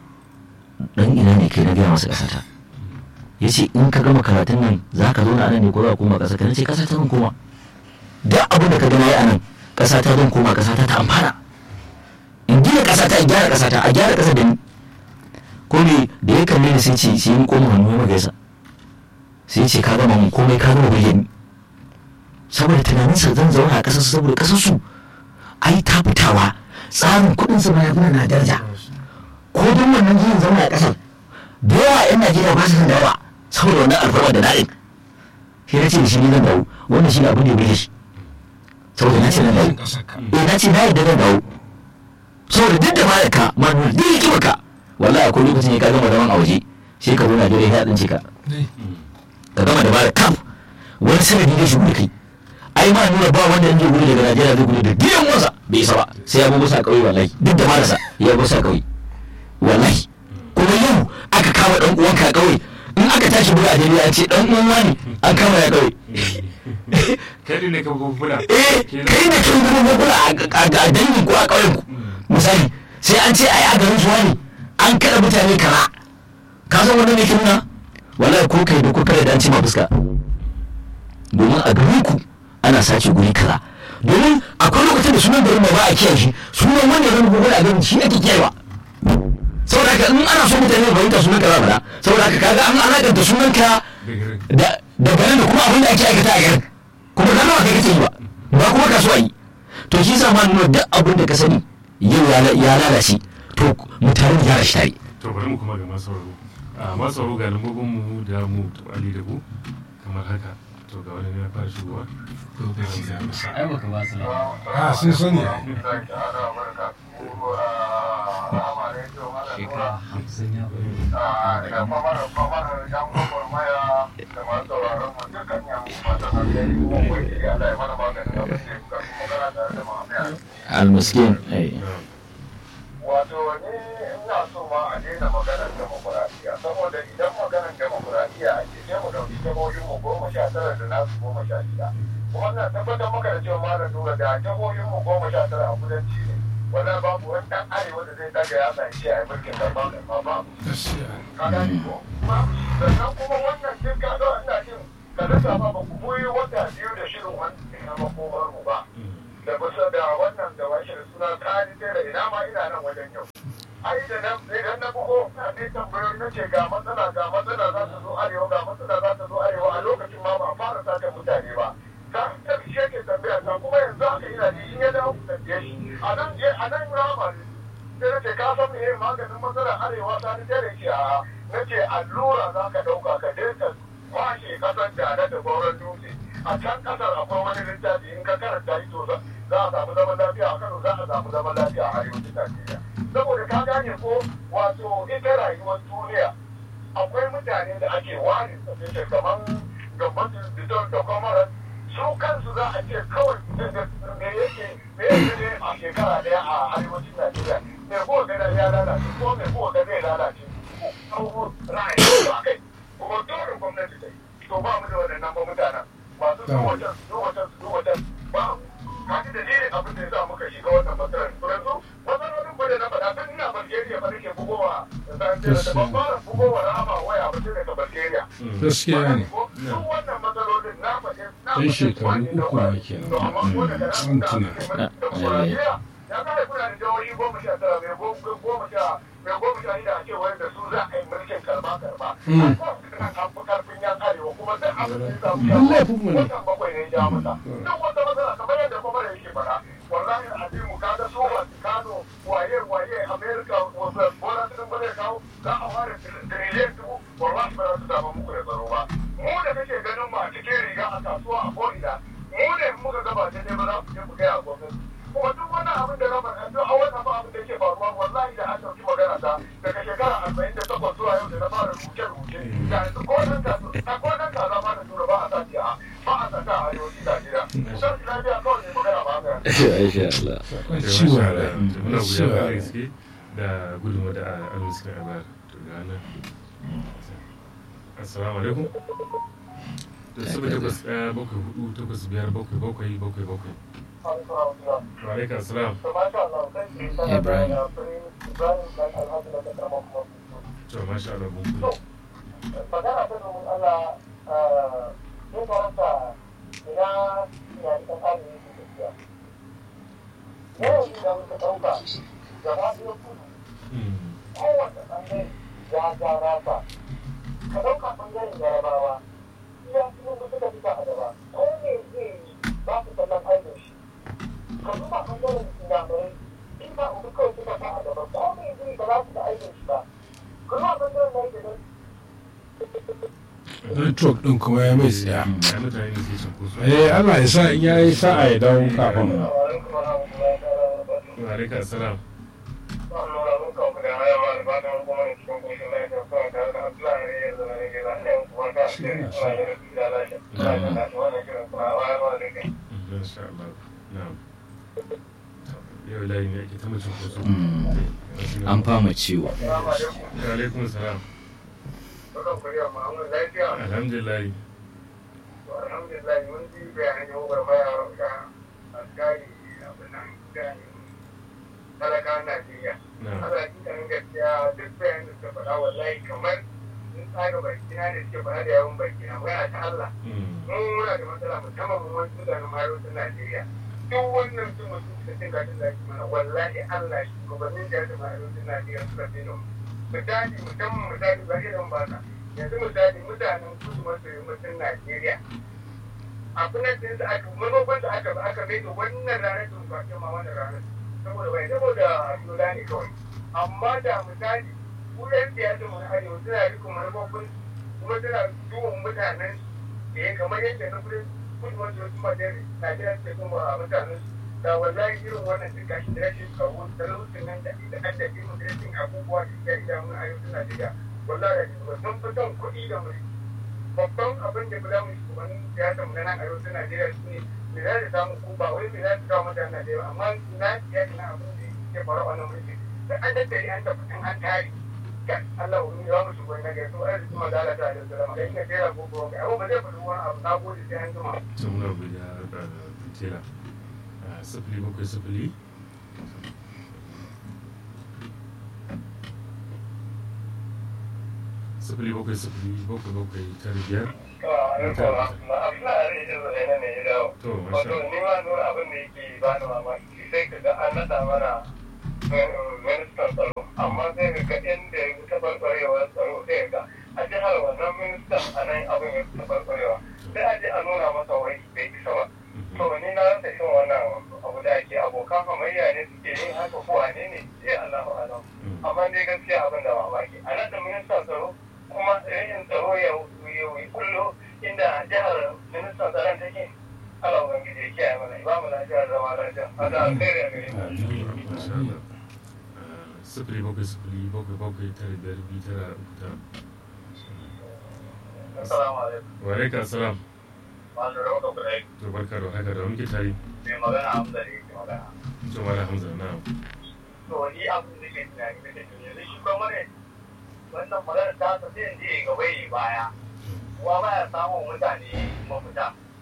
dan ina ne kai na gaya masa ƙasata ya ce in ka gama karatun nan za ka zauna a nan ne ko za ka koma ƙasa ka na ce ƙasa ta zan koma duk abin da ka gana yi a nan ƙasa ta zan koma ƙasa ta ta amfana in gina ƙasa ta in gyara ƙasa ta a gyara ƙasa da ni ko me da ya kalle ni sai ce sai in koma hannu ya magaisa sai ce ka gama mun komai ka gama bayyani saboda tunaninsa zan zauna a ƙasar su saboda ƙasar su ai ta fitawa tsarin kuɗin su ma ya fi na daraja ko don wannan yin zauna a ƙasar da yawa 'yan najeriya ba su san dawa saboda wannan alfarma da daɗin sai na ce da shi ne zan dawo wannan shi ne abin da ya bai shi saboda na ce na dawo ƙasar ka eh na ce na yadda zan dawo saboda duk da ma ka ma nuna duk hikimar ka wallahi akwai lokacin ya ka gama zaman a waje sai ka zo najeriya ya ɗince ka dai ka gama da bada kaf wani sanadi da shigo da kai ai ma nuna ba wanda in zai gudu daga najeriya zai gudu da gidan wasa bai isa ba sai ya bugu sa kauye wallahi duk da marasa ya bugu sa kauye wallahi kuma yau aka kama dan uwanka a kauye in aka tashi buga a jami'a an ce dan uwan wani an kama ya kauye kai ne ka gugula eh kai da kin gudu gugula a dangin ko a kauyen ku misali sai an ce ai a garin su wani an kada mutane kara ka san wannan ne kin na wallahi ko kai da ko kare da an ce ma fuska domin a garin ku ana sace guri kaza domin akwai lokacin da sunan garin ma ba a kiyaye shi sunan wanda zan gugula a garin shi ake kiyayewa saboda haka in ana so mutane su fahimta sunan ka za faɗa saboda haka kaga an alakanta sunan ka da da garin da kuma abin da ake aikata a garin kuma gano ba kai kake yi ba ba kuma kasuwa yi to shi sa ma nuna duk abin da ka sani yau ya ya lalace to mutane ya rashi tare to bari mu kuma ga masauraro a masauraro ga lambobin mu da mu ali da ku kamar haka to ga wani ne ya fara shigowa lokaci da musa ai baka ba su lafiya a sun sani ai. shekara hamsin ya bari almiskin eh wato ni ina so ma a daina maganar demokuraɗiyya saboda idan maganar demokuraɗiyya a ke sai mu ɗauki jihohin mu goma sha tara da nasu goma sha shida kuma ina tabbatar maka da cewa malam nura da jihohin mu goma sha tara a kudanci ne wala babu wani ɗan arewa da zai daga yatsa ya ce a yi mulkin karɓa karɓa babu gaskiya ka gane ko babu shi sannan kuma wannan duk ka ga ina jin ka rasa ma ba ku goyi wata biyu da shirin wannan na makomar mu ba da kusa da wannan da washe da suna kari da ina ma ina nan wajen yau ai da nan idan na bugo na ne tambayoyi na ce ga matsala ga matsala za ta zo arewa ga matsala za ta zo arewa a lokacin ma ba a fara sata mutane ba ta ta shi ke tambaya ta kuma yanzu haka ina ji in ya dawo ku tambaye shi a nan je a nan rama ne sai na ce ka san me maganin matsalar arewa ta ni tare ce a na ce allura za ka ɗauka ka je ka kwashe kasar da da sauran dutse a can kasar akwai wani littafi in ka karanta shi to za a samu zaman lafiya a Kano za a samu zaman lafiya a arewacin Najeriya saboda ka gane ko wato ita rayuwar duniya akwai mutane da ake ware su kamar gabatin bitor da kwamarar su kansu za a ce kawai me yake me yake ne a shekara daya a arewacin Najeriya me ko ga ya lalace ko me ko ga zai lalace ko ra'ayi ba kai kuma dole gwamnati ta yi to ba mu da waɗannan ba mutanen masu zuwa can su zuwa can su zuwa can ba kaji da dalilin abin da ya sa muka shiga wannan matsalar to yanzu matsalolin ba da na faɗa tun ina Bulgaria ba nake bugowa da ban fara bugowa rama waya ba tun daga Bulgaria gaskiya ne duk wannan matsalolin na faɗe na ɗan shekaru uku ne kenan to amma ko daga an tuna ya kare kuna da jihohi goma sha tara mai goma sha mai goma sha shida a ce wanda su za a yi mulkin karba karba an fi karfin yan arewa kuma duk abin da ya samu ya Duk laifinmu ne. watan bakwai ne ya ja masa duk wata matsala kamar yadda kuma da yake faɗa wallahi azimu ka ga su Vaticano waye waye America wanda bola sun bane kawo za a ware trillion dubu wallahi ba za su samu muku da tsaro ba mu da kake ganin mu a cikin riga a kasuwa a ko'ina mu ne muka gaba da ne ba za ku je ku gaya a gwamnati kuma duk wannan abin da na faɗa duk a wannan ba abin da ke faruwa wallahi da an ɗauki magana ta daga shekara arba'in da takwas zuwa yau da na fara rubuce-rubuce da yanzu ko nan ka a ko nan ka zama da tura ba a sa a ba a sa ta a arewacin Najeriya. Kusan lafiya kawai ne magana ba haka. Masha Allah. ciwon da rai muna guda ciwon da rai gaske da gudunmu da almiskin abar to ga nan assalamu alaikum da saba takwas ɗaya bakwai hudu takwas biyar bakwai bakwai bakwai bakwai wa alaikum assalam Ibrahim. to masha Allah mun kula magana ta domin Allah ya karanta ina ina ita kare ne ke tafiya. Yawan da muka ɗauka gaba ɗaya kudu kowace ɓangare ya ja rasa. Ka ɗauka ɓangaren jarabawa iya cikin da suka fita a gaba ko me zai yi ba su kallon aikin shi. Ka duba ɓangaren inyamurai in ba uku kawai suka sa a gaba ko me zai yi ba za su da aikin shi ba. Kuma ɓangaren na yake don network ɗin kuma ya mai tsaya ya mutane ne sai sun kusa eh Allah ya sa in yayi sa'a ya dawo kafin wa alaikum assalam masha Allah na'am yau layi ne ake ta mutum kusa an fama ciwo wa alaikum assalam alhamdulillah talakawan Najeriya. na'am Allah ji kan gaskiya duk bayan da suka faɗa wallahi kamar sun tsaga bakina da suke faɗa da yawan bakina magana ta Allah. Mm. Mun muna da matsala musamman mu wani mutanen arewacin Najeriya. Duk wannan sun mutum da cin gashin da ake mana wallahi Allah shugabannin da ya zama arewacin Najeriya suka fi nan. Misali musamman misali ba irin ba ka. Yanzu misali mutanen kudu maso yammacin Najeriya. Abin da aka manufan da aka aka mai da wannan ranar da ba ke ma wannan ranar. saboda bai saboda yola ne kawai amma da misali ku yan siyasa mu na arewa suna rikon manufofin kuma suna duhun mutanen da ya kamar yadda na kudin kudu wanda wasu majalisar najeriya suke kuma a mutanen su da wallahi irin wannan cin kashi da rashin tsaro da lokacin nan da da an dafi mu da rashin abubuwa da ya iya mun arewacin najeriya wallahi da shi sun fi son kuɗi da mulki babban abin da ba za mu shugabannin siyasa mu na nan arewacin najeriya su ne me za ta samu ko ba wai me za ta kawo mutane da yawa amma na siyasa na abin da ke faru a wannan mulki da an daddare an tabbatin an tare kan Allah wani ya mu shugaban na gaisu an zuma da Allah ta da zama kai ka tera ko ko kai ba zai faɗi wani abu na gode sai an zuma sun muna godiya da tela sifili bakwai sifili sifili bakwai sifili bakwai bakwai tara biyar abin da ya rage zai ne ya dawo to masha wato ni ma nuna abin da yake ba ni mamaki sai ka ga an naɗa mana ministan tsaro amma Allahu alam amma dai gaskiya abin da mamaki a nan da ministan tsaro kuma rashin tsaro ya ya kullo inda jihar ministan tsaron take Allah ubangiji ya kiyaye mana ba mu lafiya da zama lafiya hada alkhairi a gare mu Masha Allah. Ah, Sifili bakwai sifili bakwai bakwai tara biyar biyu tara uku tara. assalamu alaikum Wa alaikum salam. masu rawa da kudai To barka da haka da muke tare. mai magana hamza da yake magana To Malam Hamza na. to ni abin da ke tunani da ke yanzu shi kuma ne wannan magana ta ta sai in je gaba yi baya kuwa baya samun mutane mafita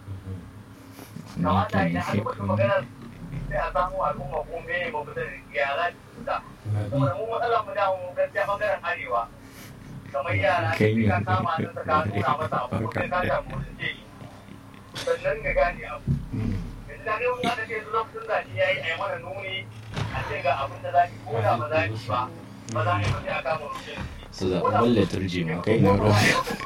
kamata idan aka mutu maganar sai a samu al'umma ko me mafita da yara da fita saboda mu matsalar mu da mu gaskiya bangaren arewa kamar yara Kai ne. ka kama nan ka nuna masa abu ko kai ka samu mutunce shi sannan ka gane abu yanzu da ne wani ake zuwa lokacin zaɓe ya yi a yi mana nuni a ce ga abin da za ki ko da ba za ki ba ba za ki ba sai a kama mutum su zaɓen liturji ma kai na ruwa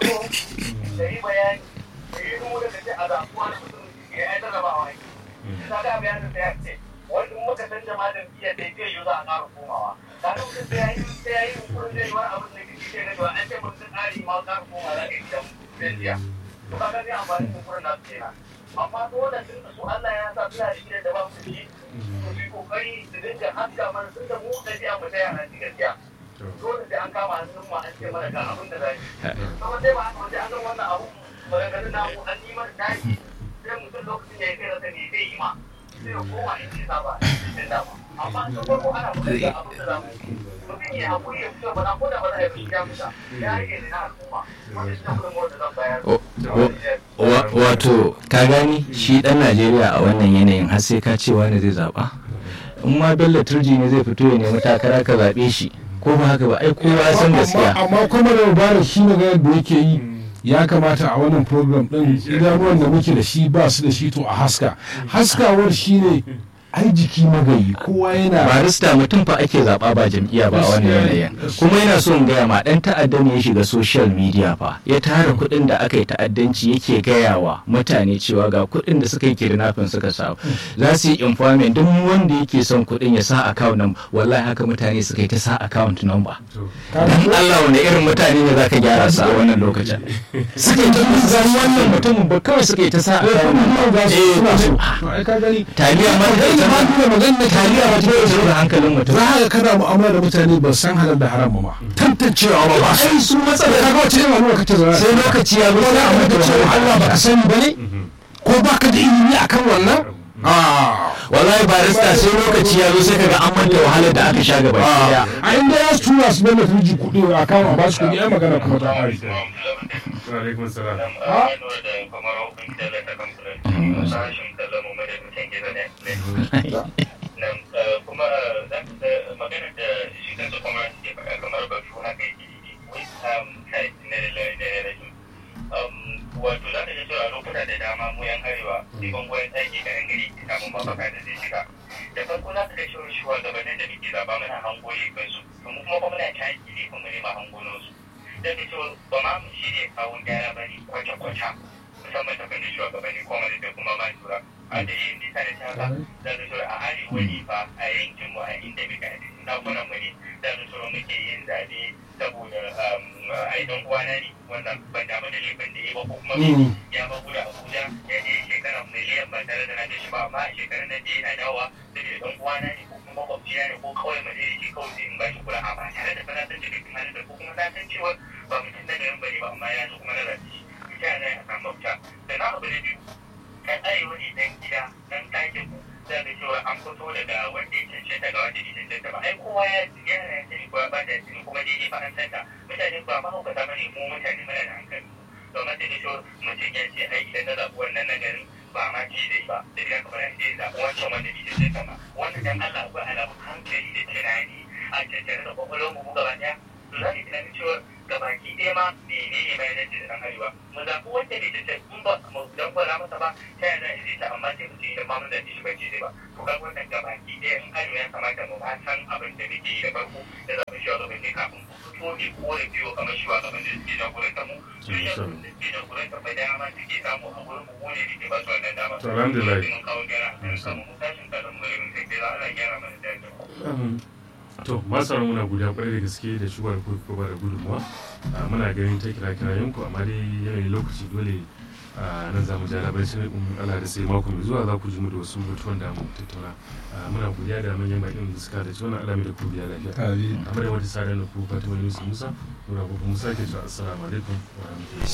da yi bayani da yi nuna da ce a zaɓuwa da mutum ya yi jarrabawa ne ta ga bayanin da ya ce wani in muka san jama'a da biya da zai yi za a ƙara komawa ta ga mutum sai ya yi sai ya yi yunkurin zai yi wani abin da kike ce na cewa an ce mutum ƙari ma ƙara komawa za ka yi gidan biya to ka ga zai amfani da yunkurin nasu kenan amma dole tun da su Allah ya sa suna da gidan da ba mu da shi to su yi kokari su dinga haska mana tun da mu ɗabi'a mu ta yana ci gaskiya dole sai an kama hannun mu an ce mana ga abin da za yi kuma sai ba haka wajen an san wannan abu maganganun namu an yi mana tashi sai mutum lokacin da ya kai rasa ne zai yi ma sai ya koma in ce saba cikin dama amma sun farko ana mutum da abin da za mu yi mutum ya haƙuri ya fito ba na ko da ba za a yi fushi ya fita ya rage ne na al'umma wanda shi ne gudunmawar da zan bayar O- o- wa- wato ka gani shi dan najeriya a wannan yanayin har sai ka ce wani zai zaɓa in ma bello turji ne zai fito ya nemi takara ka zaɓe shi ko ba haka ba ai kowa ya san gaskiya amma amma kuma da mubarak shi magana da yake yi ya kamata a wannan program din idanuwan da muke da shi ba su da shi to a haska haskawar shine ai jiki magayi kowa yana barista mutum fa ake zaɓa ba jam'iyya ba a wannan yanayin kuma yana so in gaya ma ɗan ta'adda ne ya shiga social media fa ya tara kuɗin da aka yi ta'addanci yake gaya wa mutane cewa ga kuɗin da suka yi kidnapping suka samu za su yi informant duk wanda yake son kuɗin ya sa account number wallahi haka mutane suka yi ta sa account number dan Allah wani irin mutane ne zaka gyara su a wannan lokacin suka yi ta zan wannan mutumin ba kawai suka yi ta sa account number eh mutum ai ka gani taliya ma da kai ma dole magana da taliya taliya ba ta yi da hankalin mutum za ka kana mu'amala da mutane ba san halal da haram ba ma tantancewa ba ba ai su matsala ka ga wace irin al'umma kace zara sai lokaci ya zo ko sai da a abin da mutu cewa Allah ba ka sani ba ne ko ba ka da ilimi akan wannan ah wallahi barista sai lokaci ya zo sai kaga an manta wahalar da aka sha gaba daya a inda ya su tura su bane turji kuɗi a kama ba su kuɗi ai magana kuma ta ƙare Wa alaikum salam. kuma magana da shi kansa kuma ke faɗa kamar batu haka yake wai kai na lalai wato za ka ga cewa lokuta da dama mu yan arewa sai bangoyen ɗaki ga yan gari ke samun mafaka da zai shiga da farko za ka ga cewa shugabannin da muke zaba muna hango kansu kuma kuma muna taki ne kuma nema hangonansu da ta cewa ba ma mu shi ne kawun gyara ba ne kwata-kwata musamman ta fannin shugabanni kuma da kuma ma tura a da yin nisa da haka da ta cewa a arewa ne fa a yankin mu a inda muka yi dakunan mu ne da ta cewa muke yin zaɓe saboda ai dan uwana ne wannan ban damu da laifin da ya ba ko kuma ya ba guda abuja ya je shekara miliyan ba tare da na ga shi ba amma a shekarar nan da yana dawowa saboda dan uwana ne ko kuma makwabcina ne ko kawai mu je da shi kawai sai in ba shi kula a ba tare da fana san cikin halin da ko kuma na san cewa ba mutum na garin bane ba amma ya zo kuma na rashi shi ya zai a samu mafita da na abu da biyu kan arewa ne dan gida dan ɗakin ku za ka cewa an fito daga wanda ya cancanta ga wanda ya cancanta ba ai kowa ya yana ya sani ko ba da sani kuma daidai ba an santa mutane ba mahaukata ba ne mu mutane muna da hankali domin sai da cewa mutum ya ce ai idan na zaɓi wannan na garin ba ma ci dai ba sai da kamar sai ya zaɓi wancan wanda bai cancanta ba wannan dan Allah akwai alamun hankali da tunani a cancanta da kwakwalwar mu gaba ɗaya to za ki tunanin cewa gabaki ɗaya ma menene ma ya dace da ɗan arewa mu zaɓi wanda bai cancanta in ba mu dan kwala masa ba ta yaya za a yi ta amma sai mu ce idan ma mun zaɓi shi ba ce dai ba to ga wannan gabaki ɗaya in arewa ya kamata mu ma san abin da muke yi da farko da zaɓi shugabanni kafin ku fito ne ko da biyo kamar shugabanni da suke jagorantar mu su yi shugabanni da suke jagorantar mu dama suke samu a gurin mu ne da ke ba su wannan dama To, alhamdulillah. mun kawo gyara a kan mu tashin kalan mu irin sai dai za a gyara mana da to masu muna guda kwarai da gaske da shugabar ku ko ba da gudunmuwa Ah, muna ganin ta kira kirayen ku amma dai yanayin lokaci dole a nan za mu ja labarai sai in Allah da sai mako mai zuwa za ku ji mu da wasu mutuwan da mu tattauna Ah, muna godiya da manyan baƙin da suka da ci wannan alami da ku biya lafiya Amin. amma da wata sadar da ku Fatima Yusuf Musa muna ku Musa ke cewa assalamu alaikum wa rahmatullahi